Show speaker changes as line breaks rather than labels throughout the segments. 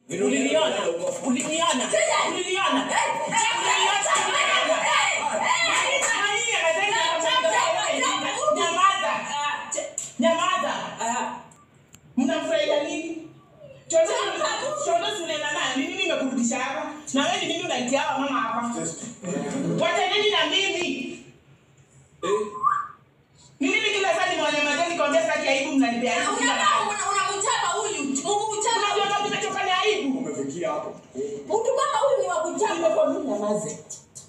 Uliniona? Uliniona? Uliniona? Nyamaza. Nyamaza. Mnafurahia nini? Chochote chochote tunaenda naye. Ni nini imekurudisha hapa? Na wewe ni nini unaitia hawa mama hapa? Wacha nini na mimi? Ni nini kila saa nimewanyamazia nikwambia sitaki aibu mnanipea aibu kila mara?
unamchapa huyu umemchapa
Unajua kama nimechoka ni aibu.
Umefikia hapo.
mtu kama huyu ni wa kuchapa
Nimekwambia unyamaze.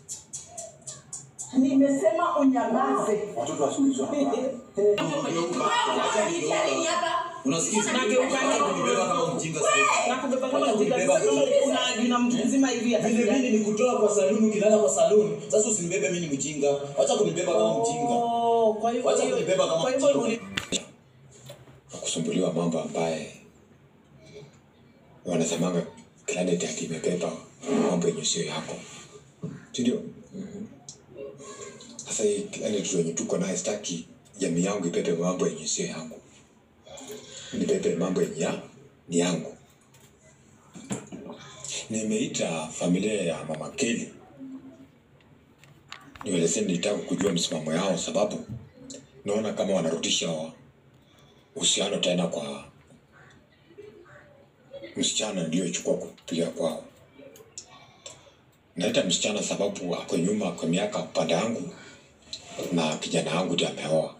Nimesema unyamaze.
Watoto wa siku hizo hapa.
unanitia nini hapa
Unasikiza?
Nageuka
Acha kunibeba kama mjinga sasa.
Nakubeba kama
Wacha
mjinga.
kunibeba
Sasa
mimi.
una- una mtu mzima hivi hata
Vile
sijali.
mimi nikutoa kwa saluni ukilala kwa saluni. Sasa usinibebe mimi ni mjinga. Acha kunibeba kama mjinga.
Oh, kwa hivyo
Wacha
hiyo-
kunibeba kama
kwa hivyo
mjinga.
uli-
kusumbuliwa mambo ambaye wanasemanga planet akimebeba mambo yenye sio yako sindio sasa hii planet wenye tuko naye staki jamii yangu ibebe mambo yenye sio yangu nibebe mambo yenye ya- ni yangu nimeita familia ya mama keli niweleze nitaka kujua msimamo yao sababu naona kama wanarudisha wa- uhusiano tena kwa msichana niliyochukua kupiga kwao. Naita msichana sababu ako nyuma kwa miaka upande yangu na kijana wangu ndiye ameoa.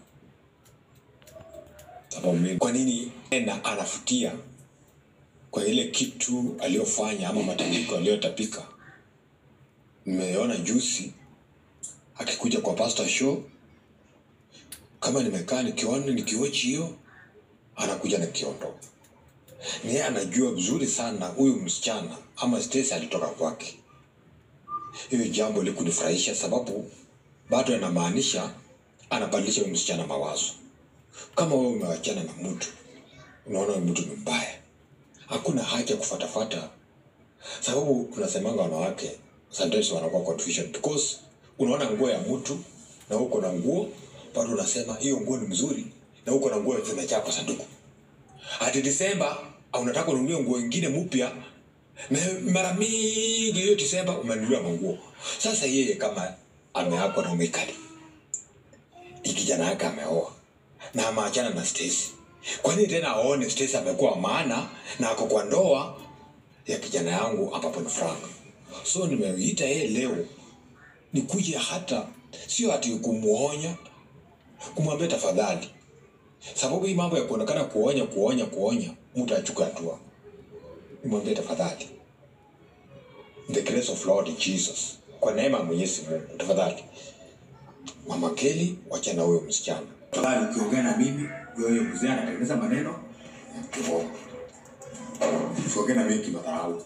Sababu mimi, kwa nini tena anafutia kwa ile kitu aliyofanya ama matandiko aliyotapika? Nimeona juzi akikuja kwa pastor show, kama nimekaa nikiona nikiwochi hiyo anakuja na kiondo. Ni yeye anajua vizuri sana huyu msichana ama Stacy alitoka kwake. Hiyo jambo likunifurahisha sababu bado inamaanisha anabadilisha huyu msichana mawazo. Kama wewe umewachana na mtu, unaona huyu mtu ni mbaya, hakuna haja kufatafata, sababu tunasemanga wanawake sometimes wanakuwa confusion because unaona nguo ya mtu na uko na nguo bado unasema hiyo nguo ni mzuri na uko na nguo zimejaa kwa sanduku hadi Disemba au unataka ununue nguo ingine mpya na mara mingi hiyo Disemba umenunulia manguo. Sasa yeye kama ameakwa na umekali, hii kijana yake ameoa na ameachana na Stacy, kwa nini tena aone Stacy amekuwa maana na ako kwa ndoa ya kijana yangu ambapo ni Frank? So nimeita yeye leo nikuje, hata sio ati kumuonya, kumwambia tafadhali sababu hii mambo ya kuonekana kuonya kuonya kuonya mtu achukue hatua nimwambie tafadhali In the grace of lord jesus kwa neema ya mwenyezi mungu tafadhali mama keli wachana huyo msichana
Tafadhali ukiongea na mimi, wewe mzee anatengeneza maneno ya kiroho. Usiongee na mimi kimadharau.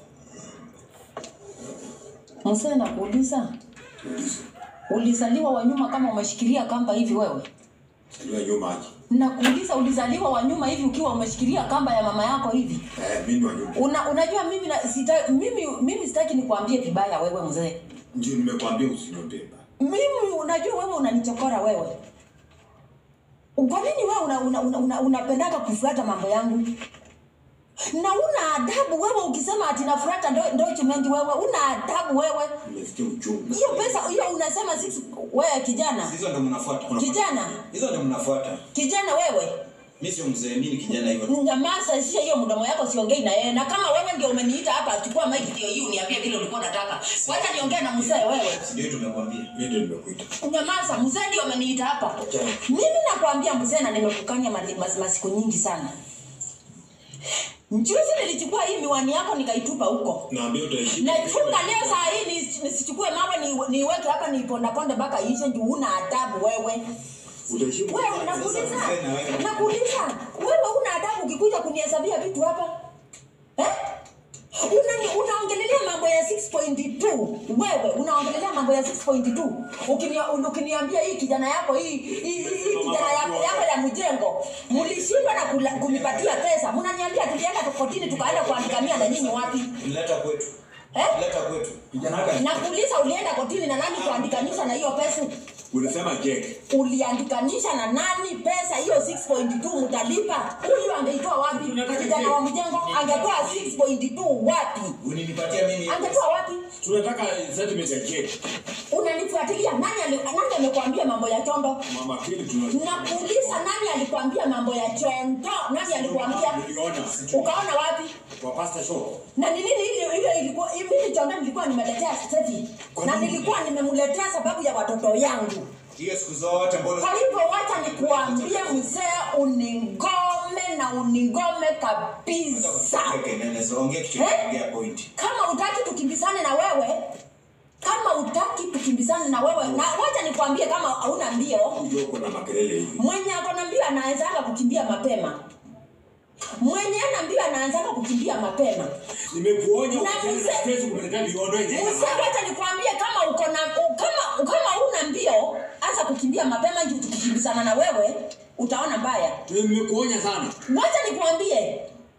msee nakuuliza
Ulize.
ulizaliwa wa nyuma kama umeshikilia kamba hivi wewe
Saliwa nyuma aje.
nakuuliza ulizaliwa wa nyuma hivi ukiwa umeshikilia kamba ya mama yako hivi
Eh, mimi ni wa nyuma.
Una, unajua mimi na, sita, mimi mimi sitaki nikuambie vibaya wewe mzee
Ndio nimekwambia usiniambie mbaya.
mimi unajua wewe unanichokora wewe kwa nini wewe una, una, una, una, unapendaga kufuata mambo yangu na una adabu wewe ukisema ati nafuata ndo- document wewe una adabu wewe
Nimesikia uchungu.
hiyo pesa hiyo unasema six wewe kijana
hizo ndo mnafuata
kijana
hizo ndo mnafuata
kijana wewe
mi sio mzee mi ni kijana hivyo
nyamaza sio hiyo mdomo yako siongei na yeye na kama wewe ndio umeniita hapa chukua mic ndio hii uniambie vile ulikuwa unataka wacha niongee na mzee wewe
ndio tumekwambia
mimi ndio nimekuita
nyamaza mzee ndio ameniita hapa mimi nakwambia mzee na nimekukanya mali- mas- masiku nyingi sana Juzi nilichukua hii miwani yako nikaitupa huko.
naambia utaheshimu
Nachunga leo saa hii nis- nisichukue mawe ni- niweke hapa nipondaponde mpaka ishe juu una adabu wewe.
utaheshimu
Wewe nakuuliza, nakuuliza, wewe una adabu ukikuja kunihesabia vitu hapa eh? Una, unaongelelea mambo ya 6.2 wewe unaongelelea mambo ya 6.2 Ukinia- ukiniambia hii kijana yako hii hii hii kijana yako, yako ya mjengo mlishindwa na kula- kunipatia pesa mnaniambia tulienda kotini tukaenda kuandikania na nyinyi wapi
leta kwetu
eh?
leta kwetu kijana wako
nakuuliza ulienda kotini na nani kuandikanisha na hiyo pesa
Ulisema je?
uliandikanisha na nani pesa hiyo 6.2 mtalipa huyu angeitoa wapi kijana wa mjengo angetoa 6.2 wapi
Uninipatia mimi
angetoa wapi
Tunataka settlement ya je.
unanifuatilia nani ali- nani amekwambia mambo ya chondo
Mama Kili tuna
nakuuliza nani alikwambia mambo ya chondo nani alikwambia
Niliona
ukaona wapi
kwa pastor show.
na ni nini hiyo hiyo ilikuwa mimi chondo nilikuwa nimeletea Steffi na nilikuwa nimemletea sababu ya watoto yangu
hiyo siku zote mbona
kwa hivyo wacha nikuambie mzee uningome na uningome kabisa
Kenene, ongea kitu
Eh?
ongea point.
kama utaki tukimbizane na wewe kama utaki tukimbizane na wewe na wacha nikwambie kama hauna mbio
Ndio kuna makelele hivi.
mwenye ako na mbio anaanzanga kukimbia mapema mwenye ana mbio anaanzanga kukimbia mapema
Nimekuonya
Na
ukitenda
mzee-
stress kumletea viondo hivi.
mzee wacha nikwambie kama uko na u- kama kama una mbio anza kukimbia mapema juu tukikimbizana na wewe utaona mbaya
Nimekuonya sana.
wacha nikwambie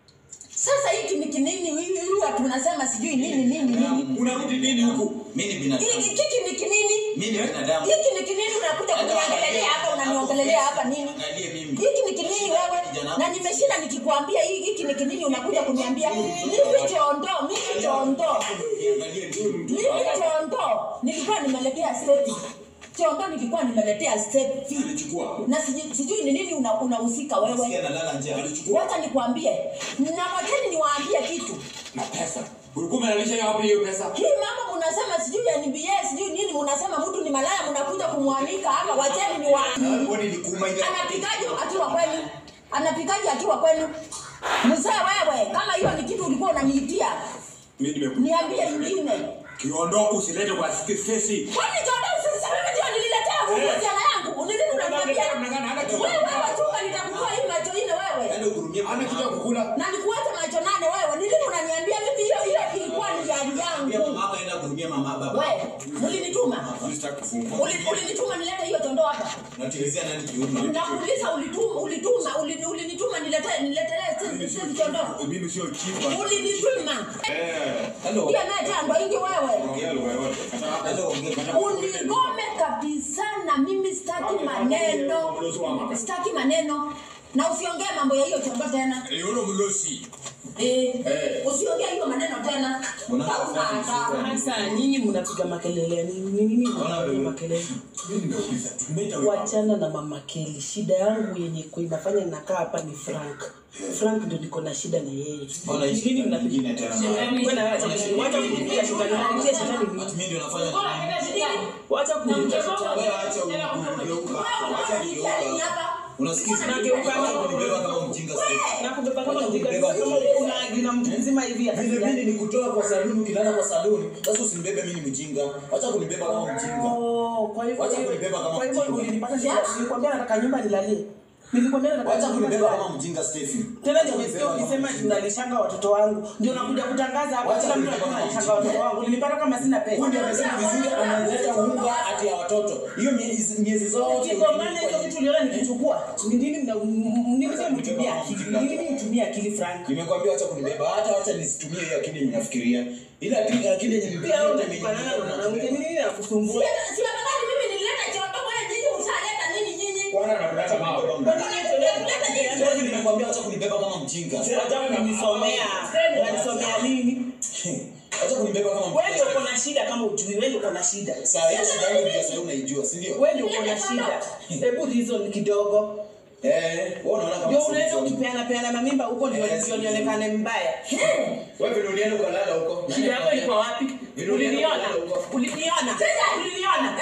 sasa hiki ni kinini hii watu unasema sijui nini nini nini
Unarudi nini huku?
Mimi ni binadamu.
hiki hiki ni kinini
Mimi ni binadamu.
hiki ni kinini unakuja kuniongelelea hapa unaniongelelea hapa nini
Angalie mimi.
hiki ni kinini wewe na nimeshinda nikikwambia hii hiki ni kinini unakuja kuniambia mimi chondo mimi chondo
Angalie mimi.
mimi chondo nilikuwa nimeletea stepi chondo nilikuwa nimeletea stepi
Alichukua.
na sijui sijui ni nini una- unahusika
Sikia
wewe
nalala njaa.
Alichukua
wacha nikwambie na wacheni niwaambie kitu
na pesa. Ulikuwa umelalisha wapi hiyo pesa?
hii mama mnasema sijui NBA sijui nini mnasema mtu ni malaya mnakuja kumwanika hapa wacheni niwaambie
Kwani ni kuma ile.
anapikaje akiwa kwenu anapikaje akiwa kwenu mzee wewe kama hiyo ni kitu ulikuwa unaniitia
Mimi nimekuja.
niambie ingine
Kiondo usilete kwa stresi.
kwani jodo sasa wewe ndio nililetea vijana yangu nilini unaniambia wewe wewe chunga nitakutoa hii macho ine wewe
Yaani uhurumie
Ana kitu ya kukula.
na nikuache macho nane wewe nilini unaniambia mimi hiyo hiyo ilikuwa ni gari
Pia
yangu
mama hapa enda kuhurumia mama baba.
wewe mlinituma
Sitaki kufungwa.
Uli- ulinituma nilete hiyo tondo hapa
Natilizia nani kiuno?
nakuuliza ulituma ulituma ulini- ulinituma nilete niletelee
Mimi
sisi
sio
tondo
chief. Mimi sio chief.
ulinituma
Eh.
Hello.
pia metando ingi wewe
Ongea lugha yote. Kata
Hello, ongea.
unigome kabisa na mimi sitaki maneno sitaki maneno na usiongee mambo ya hiyo chombo tena
Yule mlosi.
eh,
Eh.
usiongee hiyo maneno tena
Mbona
Hauna
unafanya
adabu.
Sasa nyinyi mnapiga makelele ni nini? Nini mnapiga makelele?
Mimi nimeuliza. Tumeita wewe.
Wachana na mama Kelly. Shida yangu yenye ku- inafanya ninakaa hapa ni Frank. Frank ndio niko na shida na yeye.
Mbona hii
Nini
shida
mnapiga?
nyingine tena?
Wewe na wacha wacha kupigia shetani. Kupigia shetani
Ati
nini?
mimi ndio nafanya nini?
Wacha kupigia shetani.
Wewe acha kugeuka. Acha
Nini
kugeuka.
hapa?
Unasikiza?
Nageuka.
Acha kunibeba kama mjinga sasa.
Na kubeba kama
Wacha
mjinga.
kunibeba.
Kama una agina mtu mzima hivi
Vile
atafikia.
mimi nikutoa kwa saluni ukilala kwa saluni. Sasa usinibebe mimi ni mjinga. Acha kunibeba kama mjinga.
Oh, kwa hivyo
Wacha kunibeba kama
kwa hivyo
mjinga.
ulinipata shida. Nilikwambia nataka nyumba nilalie. Nilikwambia nataka
Wacha
nyumba
kunibeba
nilalie.
kama mjinga Stephen.
tena ndio umesikia ukisema tunalishanga watoto wangu ndio nakuja kutangaza hapa
Wacha
kila mtu
kunibeba
anasema
kama
nalishanga
mjinga.
watoto wangu nilipata kama sina
Huyu
pesa
ndio amesema vizuri analeta unga ati ya watoto. Hiyo miezi miezi zote.
kigongana hicho kitu uliona nikichukua ni nini mna nini mzee mtumia akili ni nini mtumia akili Frank
Nimekwambia acha kunibeba hata acha nisitumie hiyo akili yenye nafikiria. Ile akili akili yenye
pia wewe
nilipata
unafanana na mwanamke ni nini nakusumbua
Si afadhali mimi nilileta chondo kwa nyinyi mshaleta nini nyinyi?
Kwana na kuleta mawe.
Nilileta nini?
Sasa nimekwambia acha kunibeba kama mjinga.
acha kunisomea unanisomea nini
Acha kunibeba kama
wewe ndio uko
mjinga.
na shida kama ujui wewe ndio uko na shida
Saa hiyo shida yangu ndio sasa unaijua, si ndio?
wewe ndio uko na shida hebu reason kidogo
Eh, wewe unaona kama
ndio
si
unaenda
mzuri.
ukipeana peana mamimba huko ndio
Yes.
ndio nionekane mbaya
Wewe vile ulienda ukalala huko.
Shida yako iko wapi? Uliniona? Uliniona? Uliniona?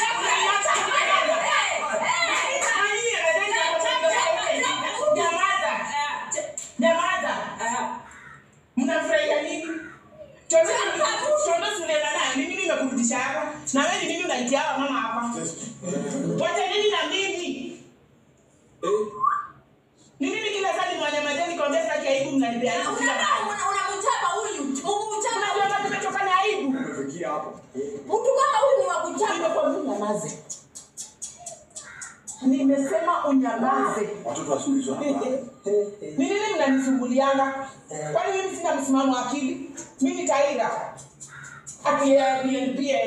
Nyamaza. Nyamaza. Mnafurahia nini? Chochote chochote tunaenda nayo. Ni nini imekurudisha hapa? Na wewe ni nini unaitia hawa mama hapa? Wacha nini na mimi? Ni nini kila saa ni mwanya majani kwa mbele yake aibu mnanipea aibu kila
Unakaa
wakati?
una- unamchapa huyu. Umchapa
Unajua hata tumetoka na aibu.
Umefikia hapo.
mtu kama huyu ni wa kuchapa.
Nimekwambia unyamaze. Nimesema unyamaze.
Watoto wa siku hizo hapa.
Ni nini mnanisumbuliana? Kwani mimi sina msimamo wa akili? Mimi Taira. Ati ya BNP